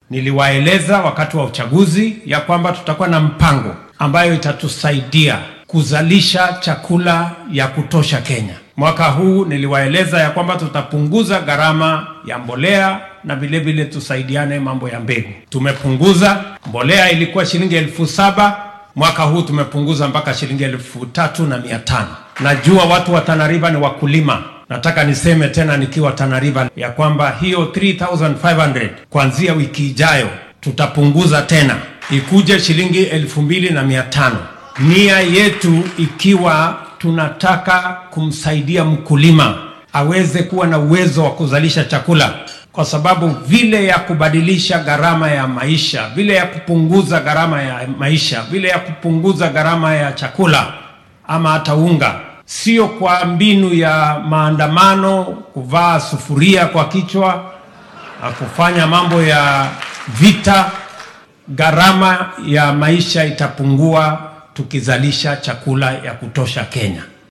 Niliwaeleza wakati wa uchaguzi ya kwamba tutakuwa na mpango ambayo itatusaidia kuzalisha chakula ya kutosha Kenya. Mwaka huu niliwaeleza ya kwamba tutapunguza gharama ya mbolea na vile vile tusaidiane mambo ya mbegu. Tumepunguza mbolea, ilikuwa shilingi elfu saba mwaka huu tumepunguza mpaka shilingi elfu tatu na mia tano. Najua watu wa Tana River ni wakulima. Nataka niseme tena nikiwa Tana River ya kwamba hiyo 3500 kuanzia wiki ijayo tutapunguza tena ikuje shilingi elfu mbili na mia tano. Nia yetu ikiwa tunataka kumsaidia mkulima aweze kuwa na uwezo wa kuzalisha chakula, kwa sababu vile ya kubadilisha gharama ya maisha, vile ya kupunguza gharama ya maisha, vile ya kupunguza gharama ya chakula ama hata unga, sio kwa mbinu ya maandamano, kuvaa sufuria kwa kichwa na kufanya mambo ya vita. Gharama ya maisha itapungua tukizalisha chakula ya kutosha Kenya.